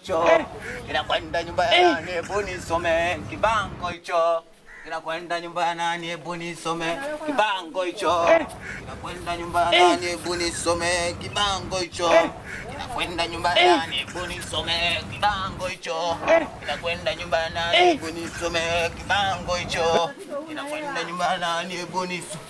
hicho kinakwenda nyumba ya nani? Hebu nisome kibango hicho kinakwenda nyumba ya nani? Hebu nisome kibango hicho kinakwenda nyumba ya nani? Hebu nisome kibango hicho kinakwenda nyumba ya nani? Hebu nisome kibango hicho kinakwenda nyumba ya nani? Hebu nisome kibango hicho kinakwenda nyumba ya nani? Hebu nisome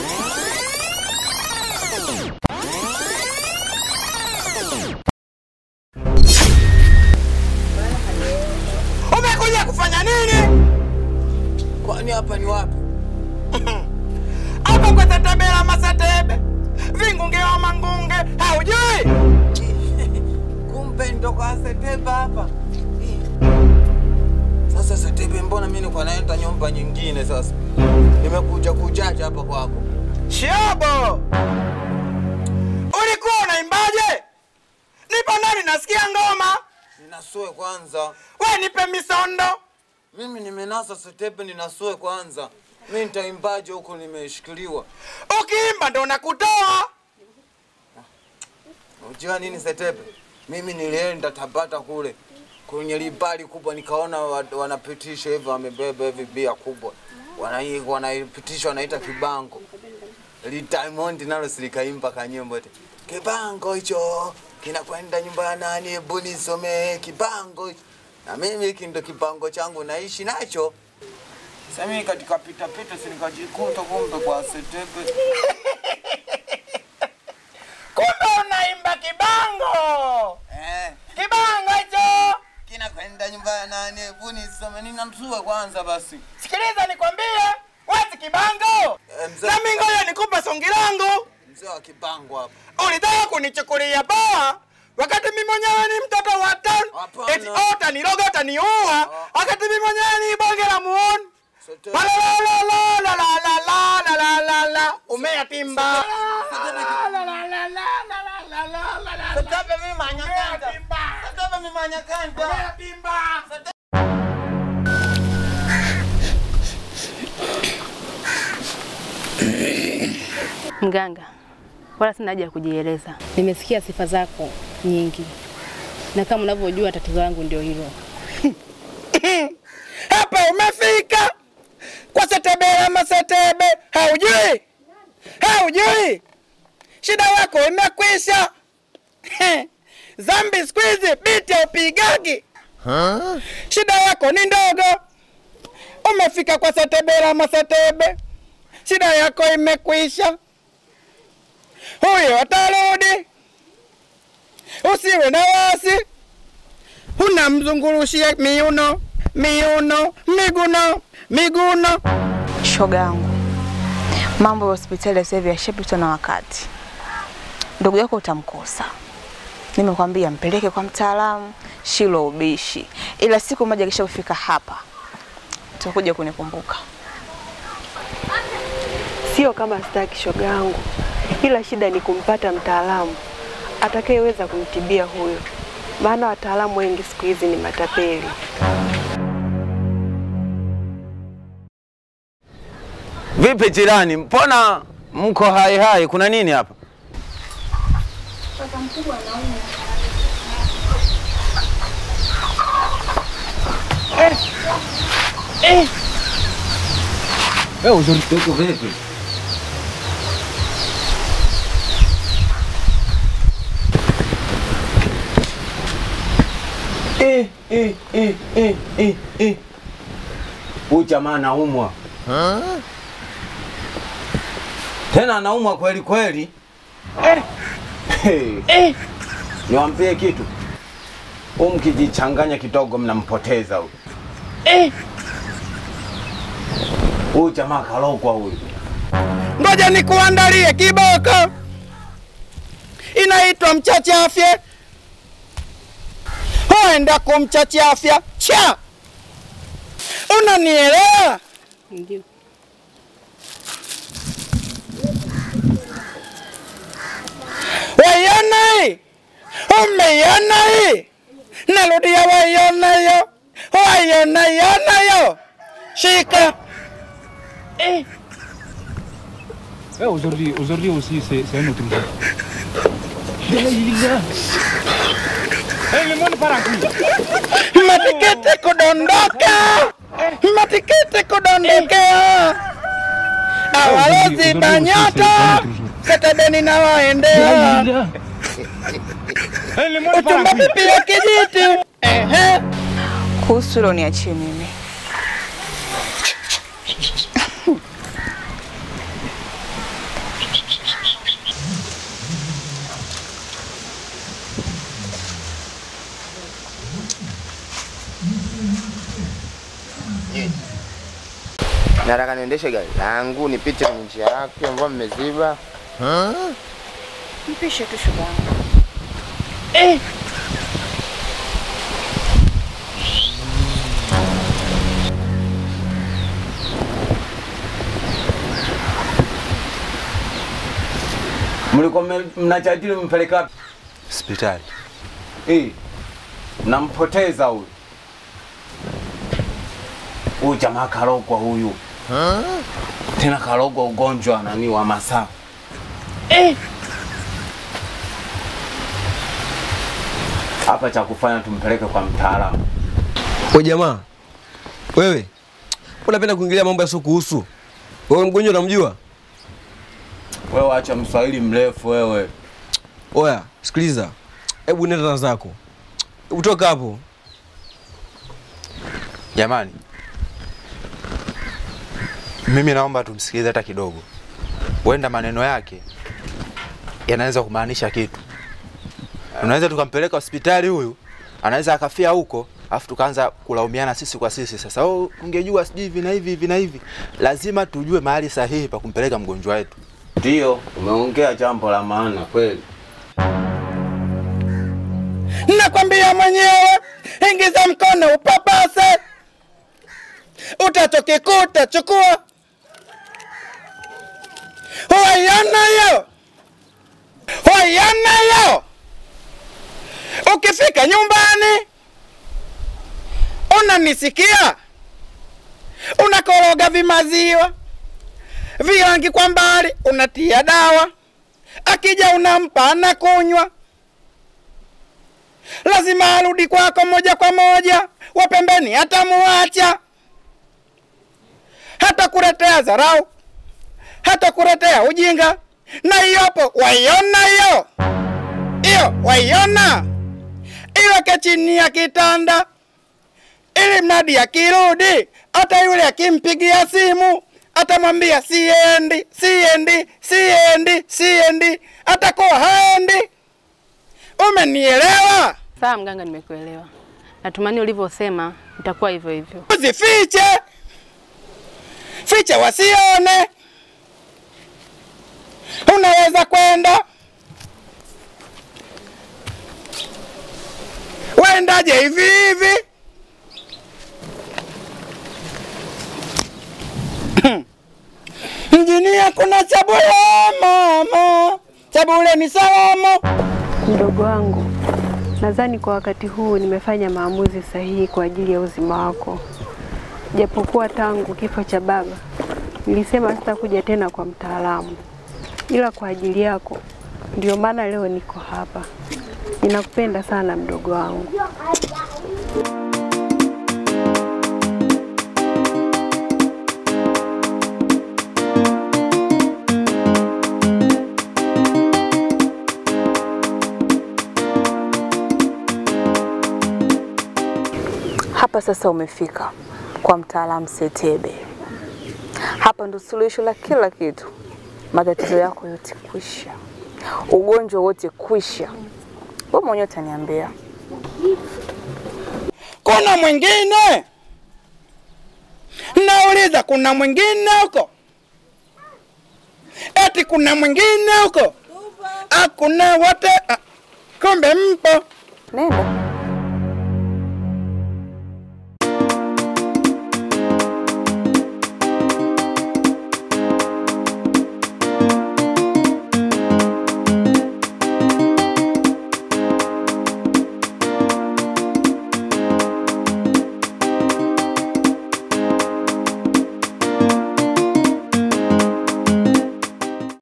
Umekuja kufanya nini? Kwani hapa ni wapi? Hapa kwa Setebela Masetebe, Vingunge wa Mangunge, haujui? Kumbe ndo kwa Setebe hapa. Sasa Setebe, mbona mimi niko naenda nyumba nyingine sasa? Nimekuja kujaja hapa kwako. Shobo, ulikuwa unaimbaje? Nipo ndani nasikia ngoma, Ninasue kwanza. we nipe misondo. Mimi nimenasa Setebe, ninasue kwanza. Mimi nitaimbaje huko nimeshikiliwa? Ukiimba ndo nakutoa. Unajua nini Setebe? Mimi nilienda Tabata kule kwenye libali kubwa, nikaona wa- wanapitisha hivyo, wamebeba hivi bia kubwa, Wanai- wanaipitisha wanaita kibango. Li Diamond nalo silikaimba kanyimbo eti kibango hicho kinakwenda nyumba ya nani? Hebu nisome kibango hicho. Na mimi hiki ndo kibango changu naishi nacho. Sasa mimi katika pita pita si nikajikuta kumbe kwa Setebe. Kumbe unaimba kibango, Eh. kibango hicho. kinakwenda nyumba ya nani? Hebu nisome, ninamsue kwanza basi. Sikiliza nikwambie, wezi kibango. Eh, mzee- Nami ngoja nikupe songi langu. Mzee wa kibango hapa. Ulitaka kunichukulia poa wakati mimi mwenyewe ni mtoto wa town. Hapana. Eti oh, utaniroga utaniua wakati mimi mwenyewe ni bonge la muone. Setebe. La la la la la la la la la la la la umeyatimba. Setebe mimi manyakanta. Setebe mimi manyakanta. Mganga, wala sina haja ya kujieleza. Nimesikia sifa zako nyingi, na kama unavyojua tatizo langu ndio hilo. Hapa umefika kwa Setebela Masetebe, haujui haujui, shida yako imekwisha. Zambi siku hizi biti haupigagi, shida yako ni ndogo. Umefika kwa Setebela Masetebe, shida yako imekwisha. Huyo atarudi, usiwe na wasi unamzungurushia miuno miuno miguno miguno. Shoga yangu, mambo ya hospitali sasa hivi yashapitwa na wakati. Ndugu yako utamkosa, nimekwambia mpeleke kwa mtaalamu, shilo ubishi, ila siku moja kisha kufika hapa utakuja kunikumbuka. Sio kama sitaki shoga yangu, ila shida ni kumpata mtaalamu atakayeweza kumtibia huyo, maana wataalamu wengi siku hizi ni matapeli. Vipi jirani, mbona mko hai hai? Kuna nini hapa? Wewe uzuri wako vipi? Eh, eh, eh, eh, eh, eh. Huyu jamaa anaumwa. Tena anaumwa kweli kweli. Hey. Niwaambie kitu. Huyu mkijichanganya kidogo mnampoteza huyu. Huyu jamaa kalogwa huyu. Ngoja nikuandalie kiboko, inaitwa mchachafye. Huenda kumchachafya cha, unanielewa? Ndio. Waiona hii, umeiona hii, narudia, waiona hiyo, waiona iona hiyo, shika Eh, aujourd'hui, aujourd'hui aussi, c'est c'est un autre jour. Matikiti kudondoka, matikiti kudondokea, awalozi banyata katadeni na waendea uchumba pipi ya kijiti ehe. Kuhusu hilo niachie mimi. Nataka niendeshe gari langu nipite kwenye njia yake ambayo mmeziba. Mpishe tu shoga yangu. Mlikuwa mme- mnajadili mpeleka wapi? Hospitali. Eh, nampoteza huyu. Huyu jamaa karogwa huyu. Tena karogwa ugonjwa nani wa masaa. Hapa cha kufanya tumpeleke kwa mtaalamu. We jamaa, wewe unapenda kuingilia mambo yasio kuhusu wewe. Mgonjwa unamjua? Wewe acha mswahili mrefu wewe. Oya, sikiliza, hebu nenda na zako, hebu toka hapo. Jamani, mimi naomba tumsikilize hata kidogo, huenda maneno yake yanaweza kumaanisha kitu. Unaweza tukampeleka hospitali huyu, anaweza akafia huko, afu tukaanza kulaumiana sisi kwa sisi. Sasa oh, ungejua sijui hivi na hivi hivi na hivi. Lazima tujue mahali sahihi pa kumpeleka mgonjwa wetu. Ndio, umeongea jambo la maana kweli. Nakwambia mwenyewe, ingiza mkono upapase, utachokikuta chukua. Waiona hiyo, waiona hiyo. Ukifika nyumbani, unanisikia, unakoroga vimaziwa virangi kwa mbali, unatia dawa, akija unampa anakunywa lazima arudi kwako moja kwa moja, wa pembeni hatamuacha, hata kuletea dharau, hata kuletea ujinga. Na hiyopo waiona hiyo hiyo, waiona iweke chini ya kitanda, ili mradi akirudi, hata yule akimpigia simu atamwambia siendi, siendi, siendi, siendi, atakuwa haendi. Umenielewa? Sawa mganga, nimekuelewa. Natumani ulivyosema itakuwa hivyo hivyo. Usifiche, fiche wasione. Unaweza kwenda wendaje hivi hivi mjini hakuna chabule mama, chabule ni salama. Mdogo wangu, nadhani kwa wakati huu nimefanya maamuzi sahihi kwa ajili ya uzima wako, japokuwa tangu kifo cha baba nilisema sitakuja tena kwa mtaalamu, ila kwa ajili yako ndio maana leo niko hapa. Ninakupenda sana mdogo wangu. Hapa sasa umefika kwa mtaalamu Setebe. Hapa ndo suluhisho la kila kitu. Matatizo yako yote kwisha, ugonjwa wote kwisha. Wewe mwenyewe utaniambia. Kuna mwingine? Nauliza, kuna mwingine huko? Eti kuna mwingine huko? Hakuna wote. ah, Kumbe mpo. Nenda.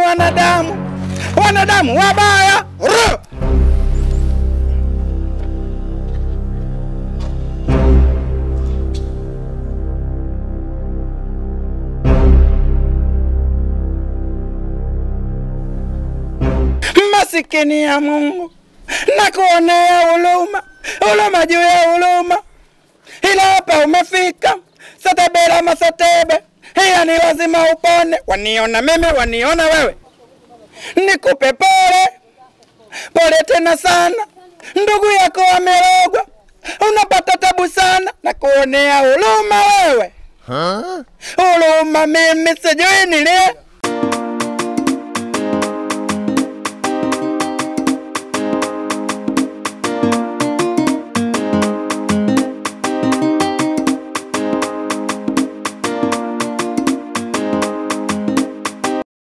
Wanadamu, wanadamu wabaya. Ru! masikini ya Mungu, nakuonea huruma, huruma juu ya huruma, ila hapa umefika Satebela Masatebe, hiya ni lazima upone. Waniona mimi, waniona wewe, nikupe pole pole tena sana, ndugu yako amerogwa, unapata tabu sana, nakuonea huruma wewe, huruma mimi sijui nilie